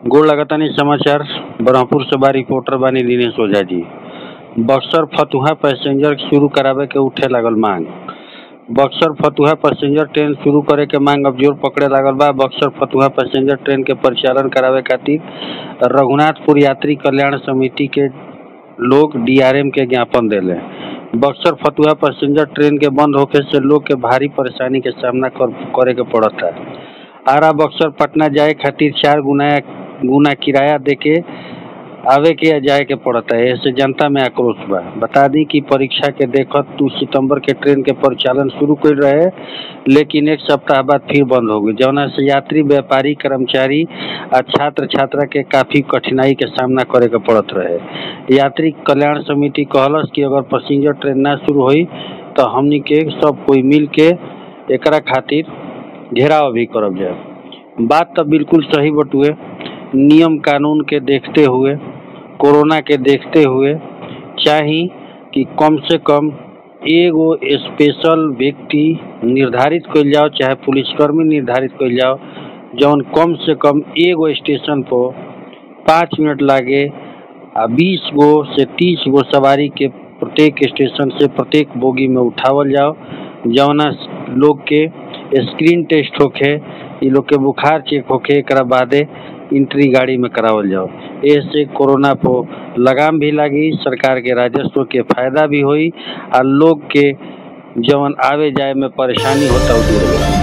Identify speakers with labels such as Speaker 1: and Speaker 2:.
Speaker 1: गोड़ लगतानी समाचार ब्रह्मपुर से बा रिपोर्टर बानी दिनेश ओझा जी बक्सर फतुहा पैसेंजर शुरू करावे के उठे लागल मांग बक्सर फतुहा पैसेंजर ट्रेन शुरू करे के मांग अब जोर पकड़े लागल बा बक्सर फतुहा पैसेंजर ट्रेन के परिचालन करावे खातिर रघुनाथपुर यात्री कल्याण समिति के लोग डीआरएम के ज्ञापन देले बक्सर फतुहा पैसेंजर ट्रेन के बंद होखे से लोग के भारी परेशानी के सामना कर, करे के पड़ता आरा बक्सर पटना जाए खातिर चार गुना गुना किराया देके आवे के या जाए के पड़ता है ऐसे जनता में आक्रोश बा बता दी कि परीक्षा के देखत दू सितंबर के ट्रेन के परिचालन शुरू कर रहे लेकिन एक सप्ताह बाद फिर बंद हो गई जौना से यात्री व्यापारी कर्मचारी आ छात्र छात्रा के काफी कठिनाई के सामना करे के पड़त रहे यात्री कल्याण समिति कहलस कि अगर पैसेंजर ट्रेन ना शुरू हुई तो हमनी के सब कोई मिल के एकरा खातिर घेराव भी करब जाए बात तो बिल्कुल सही बटुए नियम कानून के देखते हुए कोरोना के देखते हुए चाही कि कम से कम एगो स्पेशल व्यक्ति निर्धारित कइल जाओ चाहे पुलिसकर्मी निर्धारित कइल जाओ जौन कम से कम एगो स्टेशन पर पाँच मिनट लागे आ बीस गो से तीस गो सवारी के प्रत्येक स्टेशन से प्रत्येक बोगी में उठावल जाओ जौना लोग के स्क्रीन टेस्ट होखे इ लोग के बुखार चेक होखे एकरा बादे एंट्री गाड़ी में करावल जाओ ऐसे कोरोना पर लगाम भी लगी सरकार के राजस्व के फायदा भी होई आ लोग के जवन आवे जाए में परेशानी होता उ दूर होई